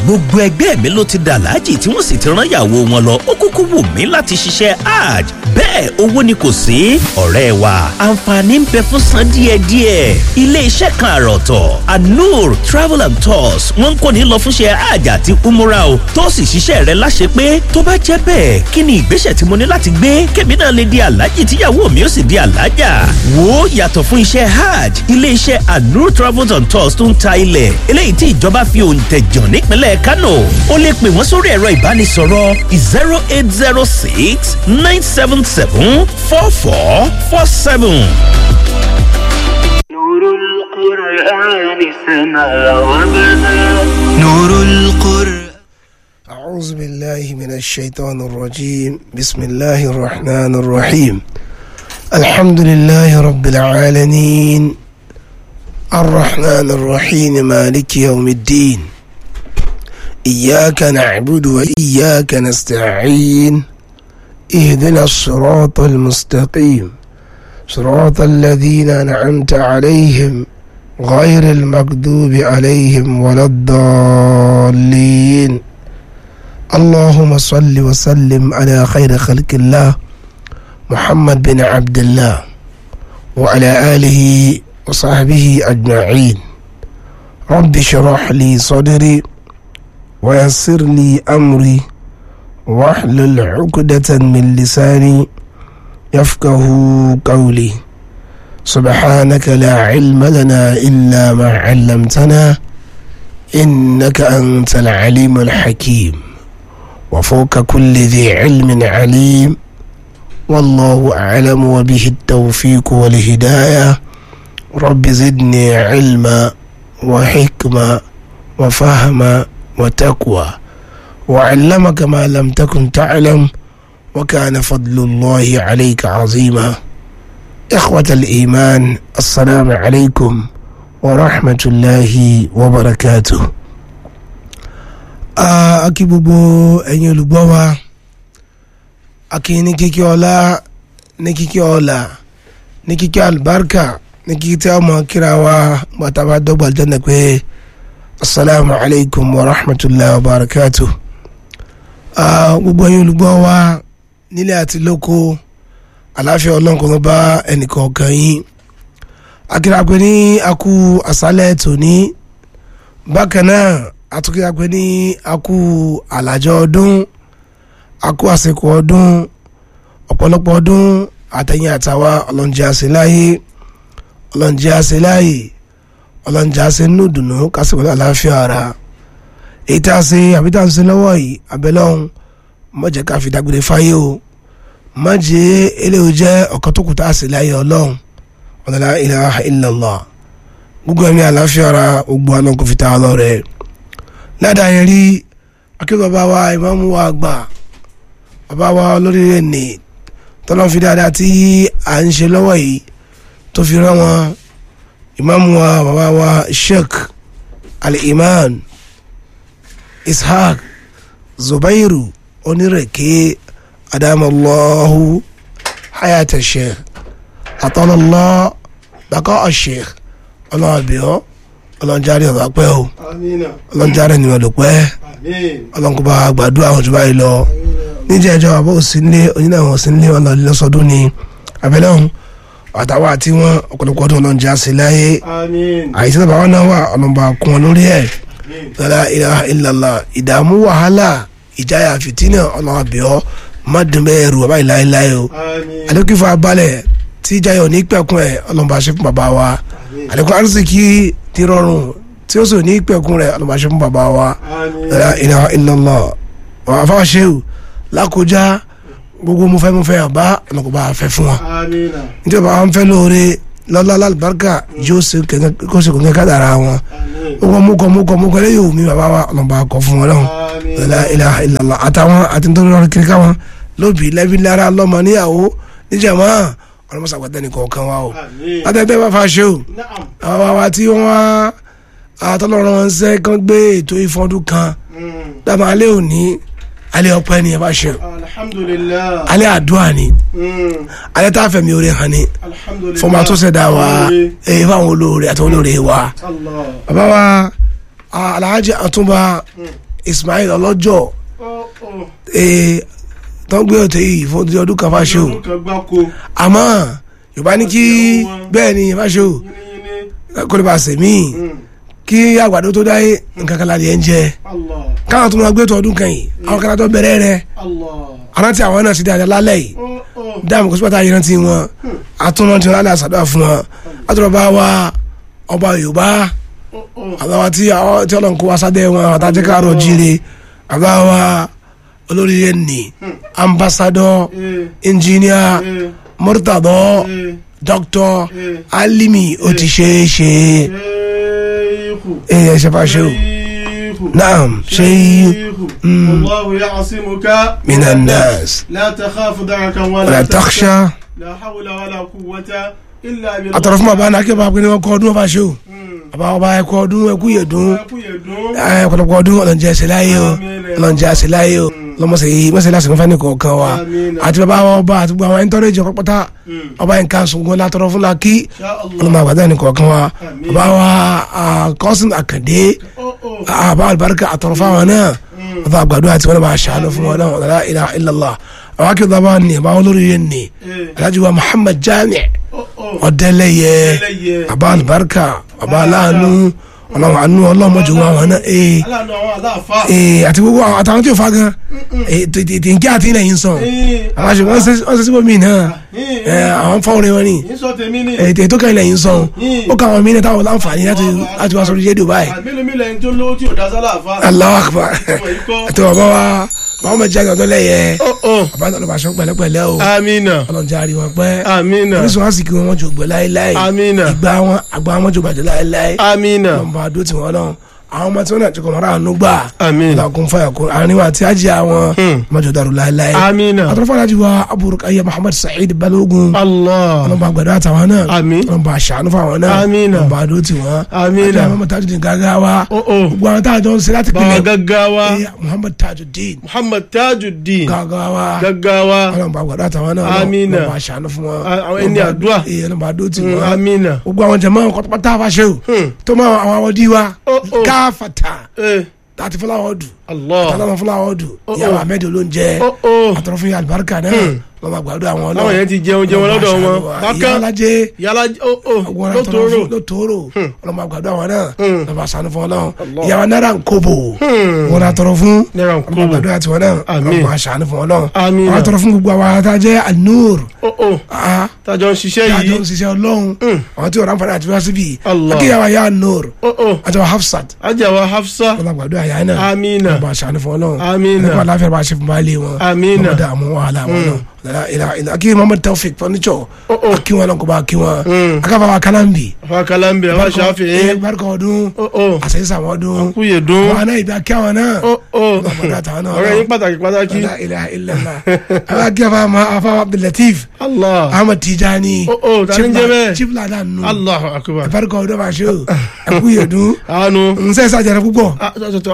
gbogbo ẹgbẹ́ mi ló ti dà láàjì tí wọ́n sì ti rán ìyàwó wọn lọ ó kúkú wù mí láti ṣiṣẹ́ hajj bẹ́ẹ̀ owó ni kò sí ọ̀rẹ́ wa àǹfààní ń bẹ fún san díẹ̀díẹ̀ ilé iṣẹ́ kan àròtọ̀ anur travel and tours wọ́n ń kó ní lọ fúnṣẹ́ hajj àti umura o tó sì ṣiṣẹ́ rẹ láṣẹ pé tó bá jẹ́ bẹ́ẹ̀ kí ni ìgbésẹ̀ tí mo ní láti gbé kébì náà lè di aláàjì tíyàwó mi ó sì di aláàjà wo yàtọ̀ fún iṣẹ́ hajj ilé iṣẹ́ anur travel and tours tó ń ta ilẹ̀ eléyìí tí ìjọba fi òǹtẹ̀jàn nípínlẹ̀ kánò ó lè pè wọ́n sórí ẹ̀rọ ìbánisọ̀rọ̀ zero eight zero six nine seven seven four four four seven. نور القرآن سما وبدا نور القرآن أعوذ بالله من الشيطان الرجيم بسم الله الرحمن الرحيم الحمد لله رب العالمين الرحمن الرحيم مالك يوم الدين إياك نعبد وإياك نستعين اهدنا الصراط المستقيم صراط الذين أنعمت عليهم غير المغضوب عليهم ولا الضالين اللهم صل وسلم على خير خلق الله محمد بن عبد الله وعلى آله وصحبه أجمعين رب اشرح لي صدري ويسر لي أمري واحلل عقدة من لساني يفقه قولي سبحانك لا علم لنا إلا ما علمتنا إنك أنت العليم الحكيم وفوق كل ذي علم عليم والله أعلم وبه التوفيق والهداية رب زدني علما وحكمة وفهما وتقوى وعلمك ما لم تكن تعلم وكان فضل الله عليك عظيما إخوة الإيمان السلام عليكم ورحمة الله وبركاته a kí gbogbo ẹ̀yin olùgbọ́ wa a kí ní kíkí ọlá ní kíkí ọlá ní kíkí albarka ní kíkí tí a mọ̀ kíra wa gbàtàbà dọ́gba jẹ́nà pé asalaamu alaykum wa rahmatulahi wa barakatu. gbogbo ẹ̀yin olùgbọ́ wa nílé àti lóko àláfíà ọlọ́nkọ́ bá ẹnìkọ̀ọ̀kan yín akíra pé ní akú àṣálẹ̀ tòní bákan náà atukira pé ní akú àlàjọ ọdún akú àsìkò ọdún ọ̀pọ̀lọpọ̀ ọdún àtẹ̀yìn àtàwa ọlọ́njẹ́ àṣeláyé ọlọ́njẹ́ àṣeláyé ọlọ́njẹ́ àṣe nùdùnú kásìkò àláfíà ara èyí tá a ṣe àbí tá a ń ṣe lọ́wọ́ yìí abẹ́lọ́hún mọ̀jẹ̀ ká fi dágbére fáyé o mọ̀jẹ̀ eléyìí jẹ́ ọ̀kan tó kù tá a ṣe láyé ọlọ́run ọ̀nàlá ilaha illallah gbogbo ẹ̀mí àláfíà ara gbogbo àná kò fi ta ọ lọ́rẹ̀ẹ́ ládàá yẹn rí akẹ́kọ̀ọ́ bá wa ìmáàmù wa gbà bàbá wa olórí rẹ̀ ní tọ́lọ́ fi dáadáa tí à ń ṣe lọ́wọ́ yìí tó fi rán wọn ìmáàmù wa bàbá wa sheikh al-iman ishaq zubairu onírèké adamallahu hayata sheikh atọ́lọ́lọ́ bàkọ́ sheikh ọlọ́ọ̀bìọ́ ọlọ́njáre ọ̀rọ̀ pẹ́ o ọlọ́njáre ni ọ̀dọ̀ pẹ́ ọlọ́nkọba gbàdúrà àwọn òjòba yìí lọ níjẹ́ ẹjọ́ àbọ̀ òsínlé onílẹ̀ wọn òsínlé wọn lọ́ọ́ lọ́sọdún ni abẹ́lẹ́ ọ̀hún àtàwọn àti wọn ọ̀pọ̀lọpọ̀ ọdún ọlọ́njẹ́ àṣẹ láyé àìsí náà báwọn náà wà ọlọ́mọba kún wọn lórí ẹ̀ lọ́la ilaha illallah ìdààmú wàhálà ìjáyà fìtínà ọlọ́mọbìọ́ má dùn bẹ́ẹ̀ rù bàbá ìláyéláyé o àdókìfọ́ abalẹ̀ tí ìjáyà ò ní pẹ̀kun ẹ̀ ọlọ́mọba ṣe fún bàbá wa àdókò arísìkí ti rọrùn tí ó sì ní pẹ̀kun rẹ̀ ọlọ́mọṣẹ́ fún bàbá wa la ilaha illallah wà á fáwọn ṣéwù lákòjá gbogbo mo fẹ́ mo fẹ́ ọba ọlọ́kọ̀ọ́ba fẹ́ fún wọn. nítorí bàbá wọn fẹ́ lóore lọ́lá lálùbáríkà yóò ṣe kó ṣe kò ní ká dára wọn. gbogbo mukọ mukọ mukọ lẹ́yìn omi bàbá wa ọlọ́ba kọ fún wọn lọ́hùn la ilaha illallah àtàwọn àti nítorí wọn kiri káwọn lóbi lẹ́bí lára lọ́mọ níyàwó níjàmá ọlọ́mọṣàgbàtà nìkọ̀ọ̀kan wa o. látẹ̀tẹ̀ bá fa ṣéwù àwọn àwa tí wọ́n wá àtọ́lọ́run wọn ṣe kán gbé ètò ìfọdún kan dábàá alẹ́ òní alẹ́ ọpẹ́ ni ẹ bá ṣe alhamdulilah alẹ́ àdúrà ni alẹ́ tá a fẹ̀mí oore hàn ni alhamdulilah fọmọ tó ṣẹ̀dá wa èyí fáwọn olóore àti olóore wa allah bàbá wa alhaji àtúnba ismail ọlọ́jọ́ Ó, ó. ee tó ń gbé ọ̀tẹ̀ yìí fún ti ọdún kan fáṣọ Ọdún kan gbáko. àmọ́ yorùbá ní kí bẹ́ẹ̀ ni fáṣọ Yínníyínní. kó lè bá a sèmí Mm. kí àgbàdo tó dáyé nǹkan kan láti ẹ̀ ń jẹ Allah. káwọn tó máa gbé tó ọdún kan yìí àwọn kan tó bẹ̀rẹ̀ rẹ̀ Allah. arántí àwọn náà ti dáadáa lálẹ́ yìí Ó, ó. dáàmú kó sípàtà yìí rántí wọn àtúnrántí wọn lálẹ́ àṣàdúrà fún wọn àtúrọ̀ bá wa ọba yorùbá Ó, ó. àbáwa tí àwọn tí ọlọ́run kó wa sábẹ́ wọn àwọn àtàjẹ́ káàrọ̀ jíire àbáwa olórí yẹn ní ambassadọ Eh, engineer eh, murtadọ eh. doctor Eh. alimi ó ti ṣe é ṣe Sheikhu. é ẹ ṣe fà ṣe o Sheikhu. naam ṣe شيخ مم. والله يعصمك من الناس لا تخاف دركا ولا ولا تخشى لا حول ولا قوة إلا بالله àtọ̀rọ̀ fún bàbá náà kí bàbá pé ní wọn kọ́ ọdún ọba ṣe o bàbá ọba ẹ̀kọ́ ọdún ẹ̀kú yẹ̀dún ẹ̀ ọ̀pọ̀lọpọ̀ ọdún ọlọ́njẹ́ ẹ̀sẹ̀ láyé o ọlọ́njẹ́ ẹ̀sẹ̀ láyé o lọ́mọ̀sẹ̀ yìí mọ̀sẹ̀ lásìkò fẹ́ ní kọ̀ọ̀kan wa Àmín. àti bàbá wa ọba àti gbogbo àwọn ẹ̀ńtọ́rẹ́jì ọ̀pọ̀pọ̀ta ọba yẹn ká sungun látọ̀rọ̀ fún la kí ọlọ́mọ àgbàdo ní kọ̀ọ̀kan wa Àmín. bàbá wa kọ́sìn àkàndé àbá àlùbáríkà àtọ̀rọ̀ fáwọn náà ọba àgbàdo àti wọn bá ṣàánú fún wọn náà la ilaha illallah àwọn akéwì bàbá ni àbá olórí yẹn ni alhaji wa muhammad jami ọ̀dẹ́lẹ̀yẹ Ọ̀dẹ́lẹ̀yẹ. àbá àlùbáríkà àbá aláàánú ọlọ́run àánú ọlọ́mọdé wọn àwọn náà ee aláàánú àwọn aláàfà ee àti gbogbo àwọn àtàwọn tí ò fa gan ee tètè nkí àti ilẹ̀ yìí ń sàn àwọn àṣẹ wọn ṣe wọn ṣe síbò mí náà ẹ àwọn fọwọ́rẹ́ wọn ni yín sọ tèmi ni ètò ètò kan ilẹ̀ yìí ń sàn ó kà wọn mí náà táwọn láǹfààní láti láti wá sórí rédíò báyìí mélòó mélòó ẹni tó lówó tí ò dá sálà àfà Allahu Akbar Ọmọ yìí kọ́. àti bàbá wa Muhammad jẹ́ àgbàdo lẹ́yẹ ó bàbá náà ló bá aṣọ pẹ̀lẹ́pẹ̀lẹ́ o amina ọlọ́njà àrí wọn pẹ́ amina orísun àsìkò wọn wọn jò gbẹ láéláé Amina. ìgbà wọn àgbà wọn jò bàjẹ́ láéláé amina lọ́nba àdó tí wọ́n náà àwọn ọmọ tí wọ́n náà ti kọ̀ mọ́ra àánú gbà Àmín. làkún fàyà kún àárín wa àti àjẹ àwọn mọ́jọ dàrú láéláé Àmín. àtọ́fọ́ alájí wa aburukaya Muhammad Saheed Balogun allah ọlọ́mba àgbàdo àtàwọn náà Àmín. ọlọ́mba àṣàánú fáwọn náà Àmín. ọlọ́mba àdó tí wọ́n Àmín. àti àwọn Tajudeen gàgà wa Ó, ó. gbogbo àwọn táwọn jọ ń ṣe láti bàbá pinnu gaggawa Muhammad Tajudeen muhammad tajuddin gàgà wa gaggawa ọlọ́mba àgbàdo àtàwọn náà Àmín. ọlọ́mba àṣàánú fún wọn À- àwọn ẹni Ọlọ́mba- àdúrà. Ee, ọlọ́mba àdó tí Mm, wọ́n amina gbogbo àwọn jẹmọ kọtọpọtà fàṣẹ o tó mọ àwọn awọdí wa Ó, ó. káfàtà eh láti fúláwọ dù allah àtàlámọ fúláwọ dù Ó, ìyàwó ó. ahmed olóúnjẹ ó ó àtọrọ fún alibarika náà lọmọ àgbàdo àwọn náà Láwọn yẹn ti jẹun jẹun lọ́dọ̀ wọn. Bákan. ìyá alájẹ yàrá ó ó ọgbọ̀n lótòrò lótòrò lọmọ àgbàdo àwọn náà lọmọ sànú fún ọ náà Allah. ìyàwó náírà ń kóbò wọn àtọrọ fún Náírà ń lọmọ kóbò. àgbàdo àti wọn náà Àmín. lọmọ sànú fún ọ náà Àmín. wọn àtọrọ fún gbogbo àwọn àtàjẹ anur ó ó tájọ ń ṣiṣẹ́ tájọ yìí ń ṣiṣẹ́ ọlọ́run àwọn tí wọn rán fara àti wá síbi Allah. akéyàwó ayé anur ó ó àti wọn hafsat ajáwa hafsa wọn bá gbàdúrà yà náà amina wọn bá aṣàánú fún ọ náà Àmín. nípa aláfẹ́ bá ṣe fún baálé wọn Àmín. wọn bá dààmú wàhálà wọn náà lọ́la ilà ilà akí Muhammad Taofik furniture Ó, ó. akí wọn náà kó bá akí wọn Mm. akáfa wa kalambi fakalambi awa ṣàfihàn barika ọdún ó ó àṣeyísà wọn ọdún kúyè dún wọn náà ibi akí àwọn náà ó ó wọn bá dàtà wọn náà ọ̀rẹ́ yín pàtàkì pàtàkì lọ́la ilà ilà ilà àwọn akí afa ma afa Abdulateef allah Ahmad Tijani Ó, ó, ta ni ń jẹ́ bẹ́ẹ̀? chief ladan nù allah akbar barika ọdún bá ṣe o ẹkú yẹ dún àánú nsẹ́ sàjẹrẹ púpọ̀. ah,